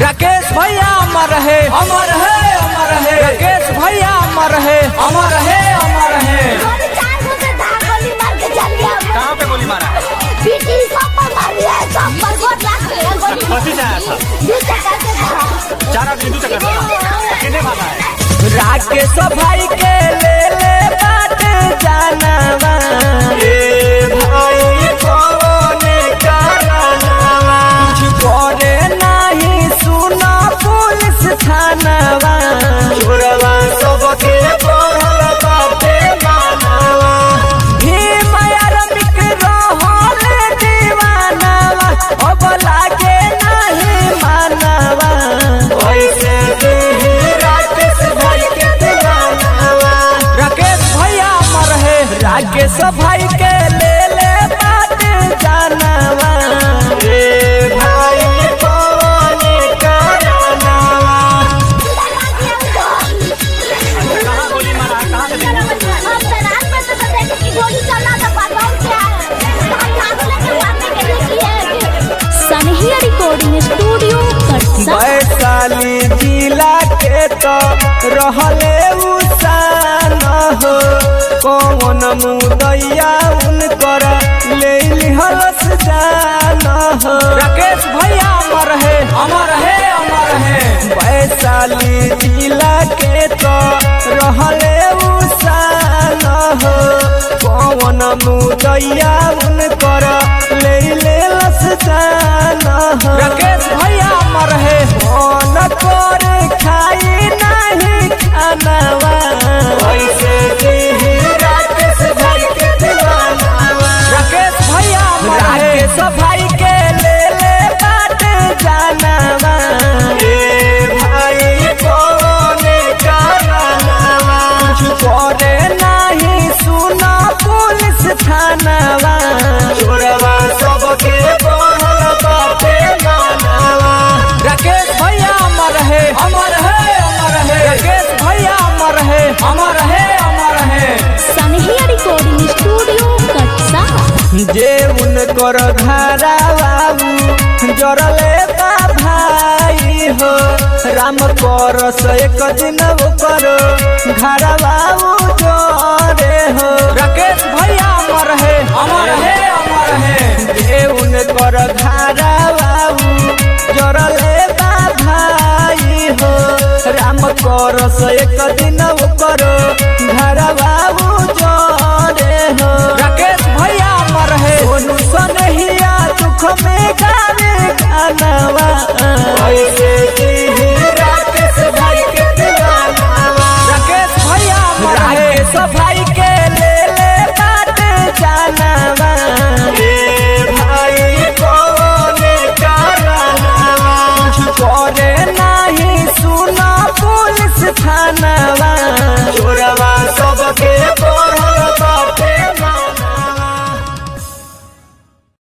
राकेश भैया अमर है अमर है अमर है राकेश भैया अमर है अमर है अमर है गोली चार गो से धार गोली मार के चल गया कहाँ पे गोली मारा है पीटी सब पर मार दिया है, सब पर गोट लाख लिया गोली कथी से आया था दू चक्कर से धार चार आदमी दू चक्कर मारा कितने मारा है राकेश भाई के ले ले बात जानवा ए भाई कौन करनवा कुछ करे नहीं सुना पुलिस थानवा चोरवा सबके पढ़ल बाटे मानवा भीम आरमिक रहल दीवानवा अब लागे नहीं मानवा ऐसे देही राकेश भाई के दीवानवा राकेश भैया अमर है राकेश भाई के ले ले बात जानवा ए भाई कौन करनवा कहाँ गोली मारा है कहाँ से देखा? हम तो रात में तो देखे कि गोली चला था बाथरूम से आया हम लाख लेके मारने के लिए किए सनहिया रिकॉर्डिंग स्टूडियो कटसा वैशाली जिला के तो रहले उसान हो कौन मुदैया उनकर ले लिहलस जान हो राकेश भैया अमर है अमर है अमर है वैशाली जिला के तो रहले उसान हो कौन मुदैया उनकर ले लेलस जान हो राकेश भैया अमर है मन कर खाई नहीं खानवा ऐसे देही राकेश भाई के दीवानवा राकेश भैया अमर है राकेश भाई के ले ले बात जानवा ए भाई कौन करनवा कुछ करे नहीं सुना पुलिस थानवा चोरवा सबके पढ़ल बाटे मानवा राकेश भैया अमर है अमर है अमर है राकेश भैया अमर है अमर है अमर है सनहिया रिकॉर्डिंग स्टूडियो कटसा जे उनकर घरा बाबू जरले बा भाई हो राम परस एक दिन ओकर घरा बाबू जरे हो राकेश भैया अमर है अमर है अमर है जे उनकर घरा बाबू जरले बा भाई हो राम परस एक दिन ओकर घरा बाबू जरे हो राकेश भैया अमर है सोनू सनहिया दुख में गावे गानवा ऐसे ही राकेश भाई के दीवानवा राकेश भैया अमर है राकेश भाई के ले ले बात जानवा ए भाई कौन करनवा कुछ करे नहीं सुना पुलिस थानवा चोरवा